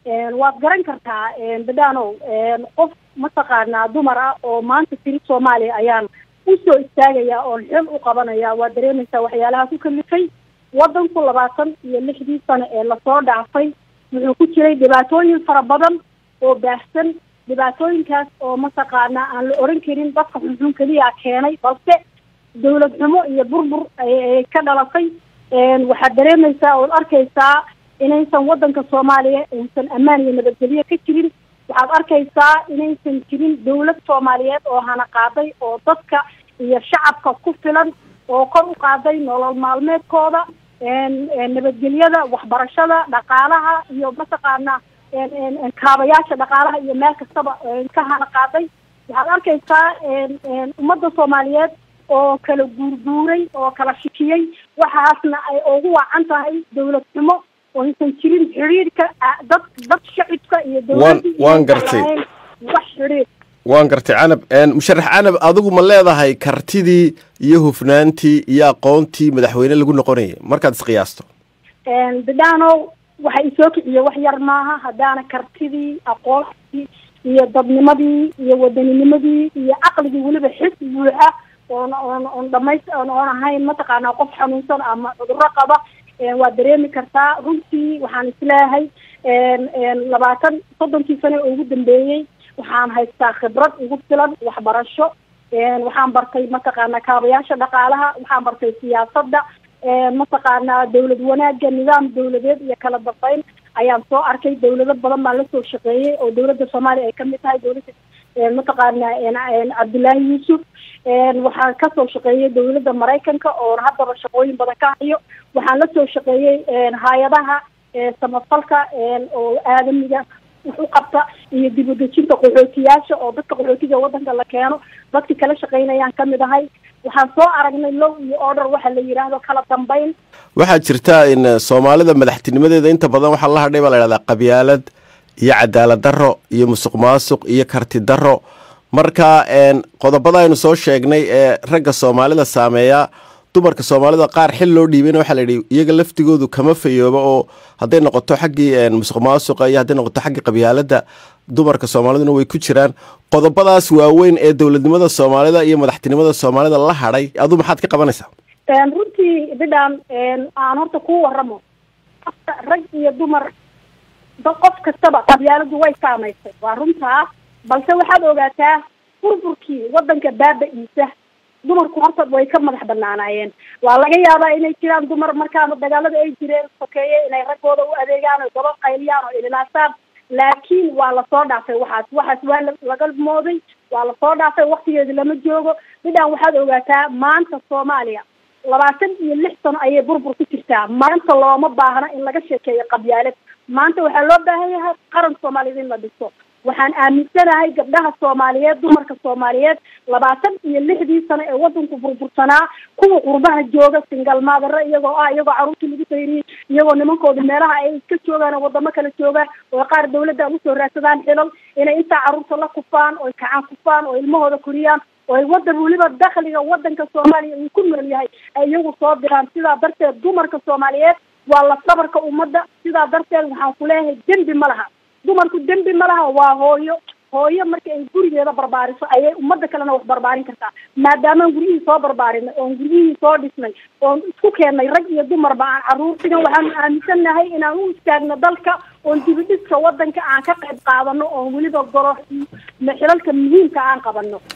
waad garan kartaa badhaanow qof mataqaanaa dumar ah oo maanta tiri soomaaliya ayaan usoo istaagaya oon xil u qabanaya waa dareemaysaa waxyaalaha ku kalifay wadanku labaatan iyo lixdii sano ee lasoo dhaafay wuxuu ku jiray dhibaatooyin fara badan oo baahsan dhibaatooyinkaas oo mataqaanaa aan la oran karin dadka xunxun keliya keenay balse dawlad xumo iyo burbur ayay ka dhalatay waxaad dareemaysaa ood arkaysaa inaysan wadanka soomaaliya aysan ammaan iyo nabadgelyo ka jirin waxaad arkaysaa inaysan jirin dawlad soomaaliyeed oo hana qaaday oo dadka iyo shacabka ku filan oo kor u qaaday nolol maalmeedkooda nabadgelyada waxbarashada dhaqaalaha iyo mataqaana kaabayaasha dhaqaalaha iyo meel kastaba ka hana qaaday waxaad arkaysaa ummadda soomaaliyeed oo kala guurguuray oo kala shikiyey waxaasna ay ugu wacan tahay dawlad xumo oo aysan jirin xidhiirka dad dad shacibka iyo dawladda waan gartay wax xidhiir waan gartay canab musharax canab adigu ma leedahay kartidii iyo hufnaantii iyo aqoontii madaxweyne lagu noqonayay markaad isqiyaasto bidhaanow waxa isoo kiciye wax yar maaha haddaana kartidii aqoontii iyo dadnimadii iyo wadaninimadii iyo caqligii weliba xis buuxa oon oon oon dhamays oon oon ahayn mataqaanaa qof xanuunsan ama cudurro qaba waad dareemi kartaa runtii waxaan isleeyahay labaatan soddonkii sane oo ugu dambeeyey waxaan haystaa khibrad ugu filan waxbarasho waxaan bartay mataqaanaa kaabayaasha dhaqaalaha waxaan bartay siyaasadda mataqaanaa dawlad wanaaga nidaam dawladeed iyo kala dambeyn ayaan soo arkay dawlado badan baan lasoo shaqeeyey oo dawladda soomaaliya ay kamid tahay dawladda mataqaanaa cabdullaahi yuusuf waxaan kasoo shaqeeyey dawladda maraykanka oo haddaba shaqooyin badan ka hayo waxaan lasoo shaqeeyey hay-adaha samafalka oo aadamiga wax u qabta iyo dib u dejinta qaxootiyaasha oo dadka qaxootiga wadanka la keeno dadkii kala shaqeynayaan kamid ahay waxaan soo aragnay low iyo order waxa la yidhaahdo kala dambeyn waxaa jirta in soomaalida madaxtinimadeeda inta badan waxaa la hadhay baa la yidhahdaa qabyaalad iyo cadaalad darro iyo musuq maasuq iyo karti darro marka qodobada aynu soo sheegnay ee ragga soomaalida saameeya dumarka soomaalida qaar xil loo dhiibeyna waxaa la yidhi iyaga laftigoodu kama fayooba oo hadday noqoto xaggii musuq maasuqa iyo hadday noqoto xaggii qabyaaladda dumarka soomaaliduna way ku jiraan qodobadaas waaweyn ee dowladnimada soomaalida iyo madaxtinimada soomaalida la hadhay adu maxaad ka qabanaysaa runtii bidhaan aan horta ku waramo rag iyo dumar qof kastaba qabyaaladu way saamaysay waa runtaa balse waxaad ogaataa burburkii wadanka baaba-iisa dumarku horta way ka madax banaanaayeen waa laga yaabaa inay jiraan dumar markaana dagaalada ay jireen sokeeye inay raggooda u adeegaan oo gaba qayliyaan oo ililaasaan laakiin waa lasoo dhaafay waxaas waxaas waa laga mooday waa lasoo dhaafay waktigeedi lama joogo midhaan waxaad ogaataa maanta soomaaliya labaatan iyo lix sano ayay burbur ku jirtaa maanta looma baahna in laga sheekeeyo qabyaalad maanta waxaa loo baahan yahay qaran soomaaliyeed in la dhiso waxaan aaminsanahay gabdhaha soomaaliyeed dumarka soomaaliyeed labaatan iyo lixdii sano ee wadanku burbursanaa kuwa qurbaha jooga singal maadare iyagoo ah iyagoo caruurtii lagu sayriyey iyagoo nimankooda meelaha ay iska joogaan oo wadamo kala joogaan oo qaar dawladda usoo raadsadaan xilal inay intaa caruurta la kufaan oo kacaan kufaan oo ilmahooda koriyaan oo ay wadan weliba dakliga wadanka soomaaliya uu ku nool yahay ay iyagu soo diraan sidaa darteed dumarka soomaaliyeed waa la sabarka ummadda sidaa darteed waxaan ku leeyahay dembi ma laha dumarku dembi ma laha waa hooyo hooyo marka ay gurigeeda barbaariso ayay ummadda kalena wax barbaarin kartaa maadaamaan guryihii soo barbaarinay oon guryihii soo dhisnay oon isku keennay rag iyo dumarba aan caruurtigan waxaanu aaminsannahay inaan u istaagno dalka oon dibidhiska wadanka aan ka qayb qaadano oon weliba golo xilalka muhiimka aan qabano